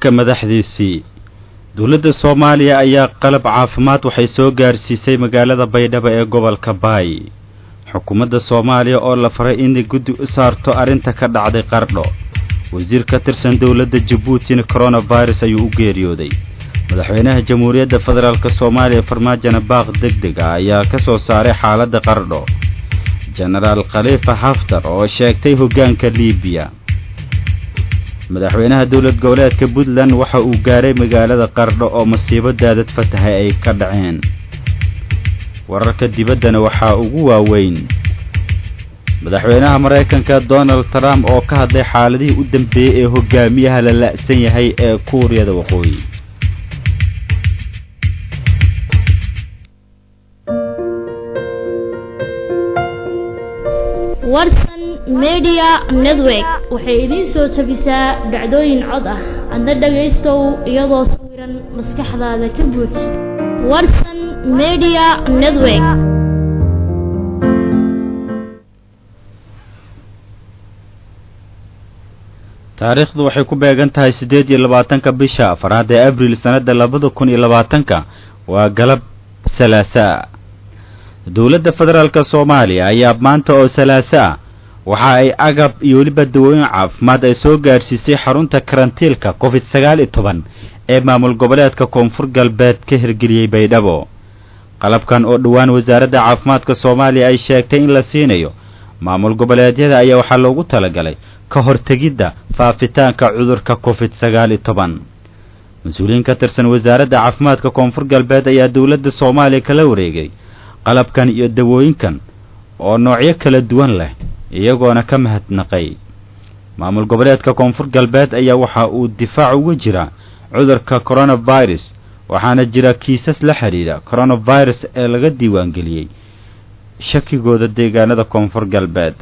shacabka madaxdiisii dowladda soomaaliya ayaa qalab caafimaad waxay soo gaarsiisay magaalada baydhabo ee gobolka baay xukuumadda soomaaliya oo la faray inay guddi u saarto arrinta ka dhacday qardho wasiir ka tirsan dowladda jabuutina coronavirus ayuu u geeriyooday madaxweynaha jamhuuriyadda federaalk soomaaliya farmaajona baaq deg deg ah ayaa ka soo saaray xaaladda qardho jenaraal khaliifa haftar oo sheegtay hoggaanka liibiya madaxweynaha dowlad goboleedka puntland waxa uu gaaray magaalada qardho oo masiibo daadad fatahay ay ka dhaceen wararka dibaddana waxaa ugu waaweyn madaxweynaha maraykanka donald trump oo ka hadlay xaaladihii u dambeeyey ee hogaamiyaha la la'san yahay ee kuuriyada waqooyi warsan media network waxay idiin soo tabisaa dhacdooyin cod ah adna dhagaystow iyadoo sawiran maskaxdaada ka buuj warsan media network taariikhdu waxay ku beegan tahay siddeed iyo labaatanka bisha afaraad ee abriil sannadda labada kun iyo labaatanka waa galab salaasaa dowladda federaalk soomaaliya ayaa maanta oo salaaso ah waxa ay agab iyo weliba dawooyin caafimaad ay soo gaadhsiisay xarunta karantiilka covid sagaal iyo toban ee maamul goboleedka koonfur galbeed ka hirgeliyey baydhabo qalabkan oo dhowaan wasaaradda caafimaadka soomaaliya ay sheegtay in la siinayo maamul goboleedyada ayaa waxaa loogu talagalay ka hortegidda faafitaanka cudurka covid sagaal iyo toban mas-uuliyiin ka tirsan wasaaradda caafimaadka koonfur galbeed ayaa dowladda soomaaliya kala wareegay qalabkan iyo dawooyinkan oo noocyo kala duwan leh iyagoona ka mahadnaqay maamul goboleedka koonfur galbeed ayaa waxa uu difaac uga jira cudurka coronavirus waxaana jira kiisas la xidhiidha coronavirus ee laga diiwaangeliyey shakigooda deegaanada koonfur galbeed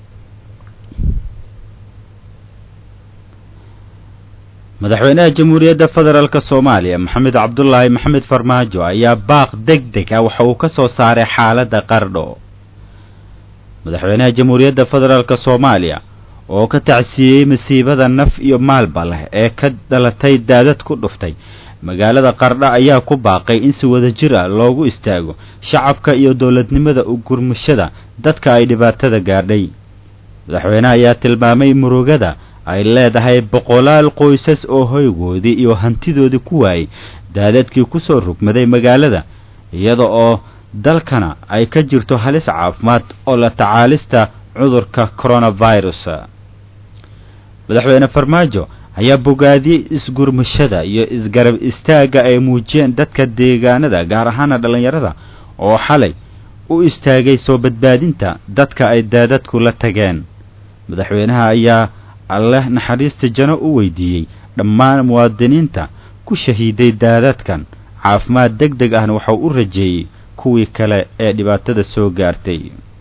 madaxweynaha jamhuuriyadda federaalk soomaaliya maxamed cabdulaahi maxamed farmaajo ayaa baaq deg deg ah waxa uu ka soo saaray xaaladda qardho madaxweynaha jamhuuriyadda federaalk soomaaliya oo ka tacsiiyey masiibada naf iyo maalba leh ee ka dhalatay daadad ku dhuftay magaalada qardho ayaa ku baaqay in si wada jir ah loogu istaago shacabka iyo dowladnimada ugurmashada dadka ay dhibaatada gaadhay madaxweynaha ayaa tilmaamay murugada ay leedahay boqolaal qoysas oo hoygoodii iyo hantidoodii ku waayey daadadkii ku soo rugmaday magaalada iyada oo dalkana ay ka jirto halis caafimaad oo la tacaalista cudurka coronavirus madaxweyne farmaajo ayaa bogaadiyey isgurmashada iyo isgarab istaagga ay muujiyeen dadka deegaanada gaar ahaana dhallinyarada oo xalay u istaagay soo badbaadinta dadka ay daadadku la tageen madaxweynaha ayaa alleh naxariista jano u weydiiyey dhammaan muwaadiniinta ku shahiiday daadadkan caafimaad deg deg ahna waxau u rajeeyey kuwii kale ee dhibaatada soo gaartay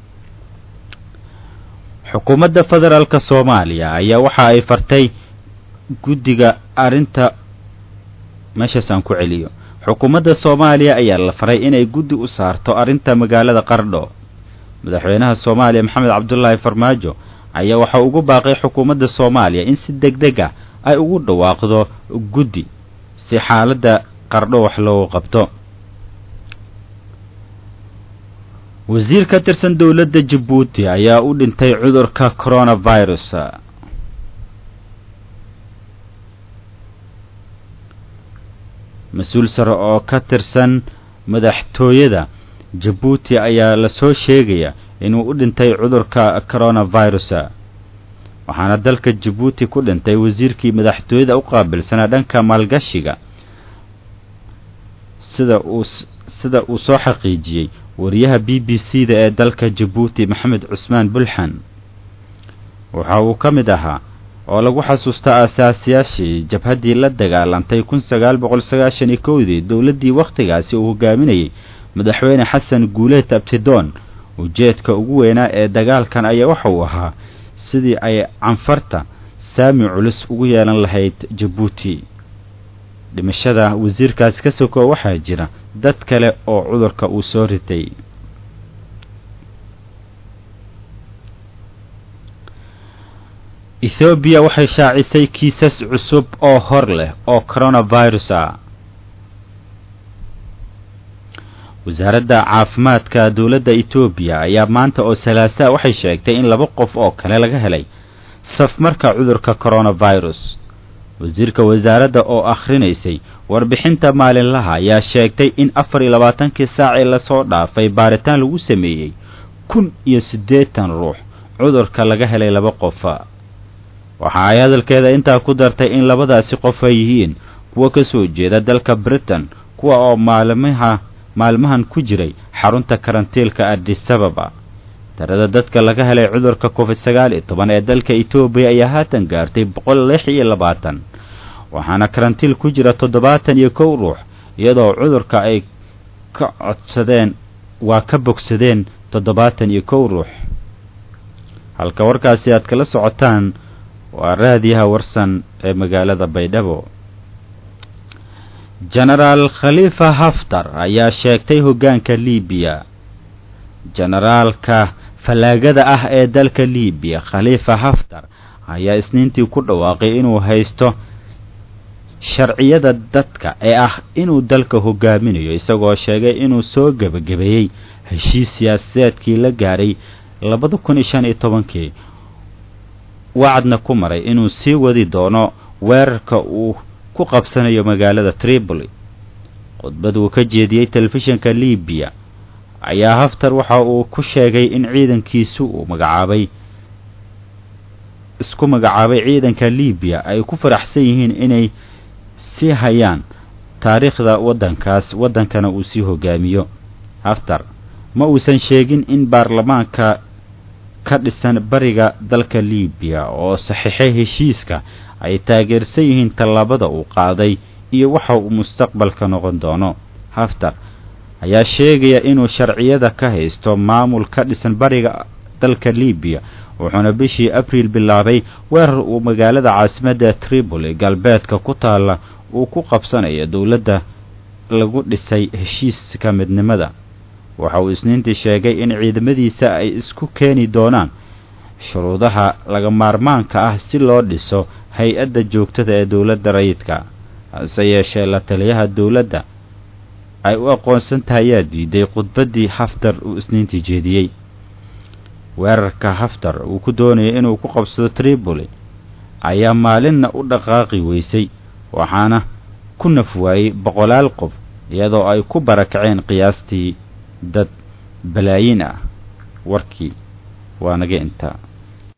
xukuumadda federaalk soomaaliya ayaa waxa ay fartay guddiga arrinta meeshaas aan ku celiyo xukuumadda soomaaliya ayaa la faray inay guddi u saarto arrinta magaalada qardho madaxweynaha soomaaliya maxamed cabdulaahi farmaajo ayaa waxa ugu baaqay xukuumadda soomaaliya in si deg deg ah ay ugu dhawaaqdo guddi si xaaladda qardho wax loogu qabto wasiir ka tirsan dowladda jabuuti ayaa u dhintay cudurka coronavirus mas-uul sare oo ka tirsan madaxtooyada jabuuti ayaa lasoo sheegaya inuu u dhintay cudurka coronavirus waxaana dalka jabuuti ku dhintay wasiirkii madaxtooyada u qaabilsanaa dhanka maalgashiga sida uu sida uu soo xaqiijiyey wariyaha b b c da ee dalka jabuuti maxamed cusmaan bulxan waxa uu ka mid ahaa oo lagu xasuusta aasaasiyaashii jabhaddii la dagaalantay kun sagaal boqol sagaashan iyo kowdii dowladdii wakhtigaasi uu hogaaminayay madaxweyne xasan guuleed abtidoon ujeedka ugu weynaa ee dagaalkan ayaa waxa uu ahaa sidii ay canfarta saami culus ugu yeelan lahayd jabuuti dhimashada wasiirkaasi ka soko waxaa jira dad kale oo cudurka uu soo ritay ethoobiya waxay shaacisay kiisas cusub oo hor leh oo coronavirus ah wasaaradda caafimaadka dowladda etoobiya ayaa maanta oo salaasaa waxay sheegtay in laba qof oo kale laga helay safmarka cudurka coronavirus wasiirka wasaaradda oo akhrinaysay warbixinta maalinlaha ayaa sheegtay in afar iyo labaatankii saacii lasoo dhaafay baaritaan lagu sameeyey kun iyo siddeetan ruux cudurka laga helay laba qofa waxa ay hadalkeeda intaa ku dartay in labadaasi qof ay yihiin kuwa ka soo jeeda dalka britain kuwa oo maalmaha maalmahan ku jiray xarunta karantiilka adisababa tirada dadka laga helay cudurka covid sagaal iyo toban ee dalka etoobiya ayaa haatan gaartay boqol lix iyo labaatan waxaana karantiil ku jira toddobaatan iyo kow ruux iyadoo cudurka ay ka codsadeen waa ka bogsadeen toddobaatan iyo kow ruux halka warkaasi aad kala socotaan waa raadiyaha warsan ee magaalada baydhabo jenaraal khaliifa haftar ayaa sheegtay hoggaanka liibiya jenaraalka fallaagada ah ee dalka liibiya khaliifa haftar ayaa isniintii ku dhawaaqay inuu haysto sharciyada dadka ee ah inuu dalka hogaaminayo isagoo sheegay inuu soo gebagabeeyey heshiis siyaasadeedkii la gaaray labada kun iyo shan iyo tobankii wacadna ku maray inuu sii wadi doono weerarka uu ku qabsanayo magaalada tripoli khudbad uu ka jeediyey telefishinka libiya ayaa haftar waxa uu ku sheegay in ciidankiisu uu magacaabay isku magacaabay ciidanka libiya ay ku faraxsan yihiin inay sii hayaan taariikhda waddankaas waddankana uu sii hogaamiyo haftar ma uusan sheegin in baarlamaanka ka dhisan bariga dalka libiya oo saxiixay heshiiska ay taageersan yihiin tallaabada uu qaaday iyo waxa uu mustaqbalka noqon doono haftar ayaa sheegaya inuu sharciyada ka haysto maamul ka dhisan bariga dalka libiya wuxuuna bishii abriil bilaabay weerar uu magaalada caasimadda tripoli galbeedka ku taalla uu ku qabsanayo dowladda lagu dhisay heshiiska midnimada waxa uu isniintii sheegay in ciidamadiisa ay isku keeni doonaan shuruudaha laga maarmaanka ah si loo dhiso hay-adda joogtada ee dowladda rayidka hase yeeshee la taliyaha dowladda ay u aqoonsan tahay ayaa diiday khudbaddii haftar uu isniintii jeediyey weerarka haftar uu ku doonayay inuu ku qabsado tripoli ayaa maalinna u dhaqaaqi weysay waxaana ku naf waayey boqolaal qof iyadoo ay ku barakaceen qiyaastii dad balaayin ah warkii waa naga intaa